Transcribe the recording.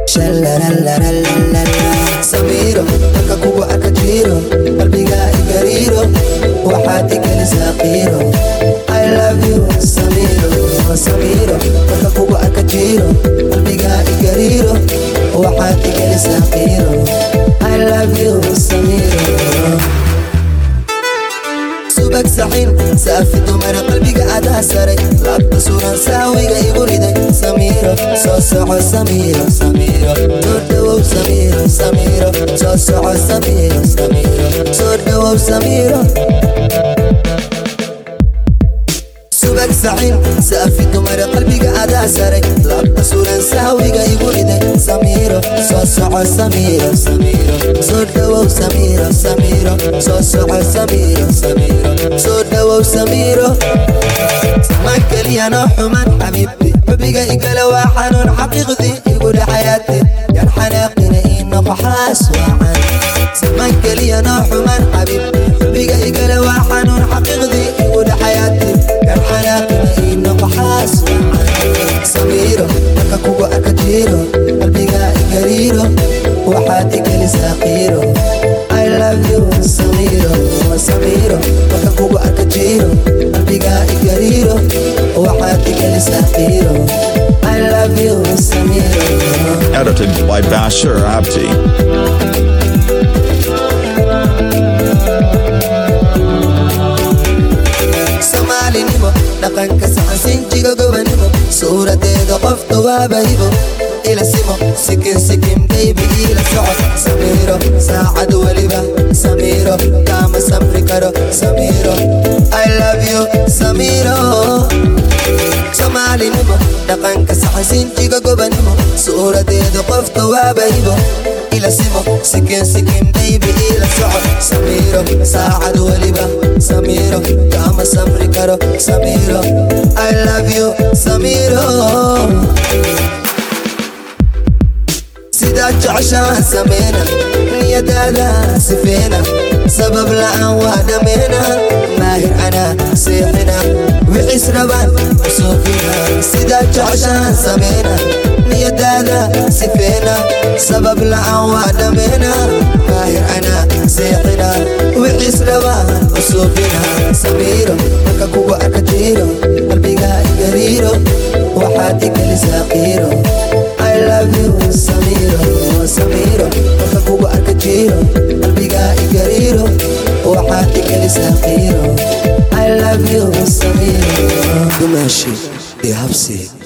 Shalalalalala. Samiro marka kugu arka jiro qalbiga igariiro waxaad igelisaa qiiro I love you Samiro Samiro marka kugu arka jiro qalbiga igariiro waxaad igelisaa qiiro I love you Samiro subag saxin saafi dumara qalbiga adaa saray laabta suran saawiga igu riday samiiro soo soco samiiro samiiro soo dhawow samiiro samiiro soo soco samiiro samiiro soo dhawow samiiro subag saxin saafi dumara qalbiga adaa saray laabta suran saawiga igu riday samiiro soo soco samiiro samiiro soo dhawow samiiro samiiro soo soco samiiro samiiro soo dhawow samiiro samaan keliya noo xuman xabiibti xubiga igala waa xanuun xaqiiqdii igu dhaxayaate yaan xanaaqina ii noqo xaas waacan samaan keliya noo xuman xabiibti xubiga igala waa xanuun xaqiiqdii igu dhaxayaate yaan xanaaqina ii noqo xaas waacan samiiro marka kugu arka jiro qalbiga igariiro waxaad igelisaa qiiro I love you Samiro Samiro marka kugu arka jiro qalbiga igariiro waxaad igelisaa qiiro I love you Samiro Edited by Bashir Abdi. soomaalinimo dhaqanka saxan sinjiga gobanimo suuradeeda qofta waaba hibo ila simo sikin sikin baybi ila socod samiiro saacad weliba samiiro kaama samri karo samiiro I love you samiiro soomaalinimo dhaqanka saxan sinjiga gobanimo suuradeeda qofta waaba hibo ila simo sikin sikin baybi ila socod samiiro saacad weliba samiiro kaama samri karo samiiro I love you samiiro sidaad jeceshaan sameyna niyadaada sifeena sabab la'aan waa dhameena maahir anaa seexina wixis rabaan usuufina sidaad jeceshaan sameyna niyadaada sifeena sabab la'aan waa dhameena maahir anaa seexina wixis rabaan usuufina samiiro marka kugu arka jiro qalbiga igariiro waxaad igelisaa qiiro I love you Samiro Samiro marka kugu arka jiro qalbiga igariiro waxaad igelisaa qiiro I love you Samiro dumaashi iyo habsi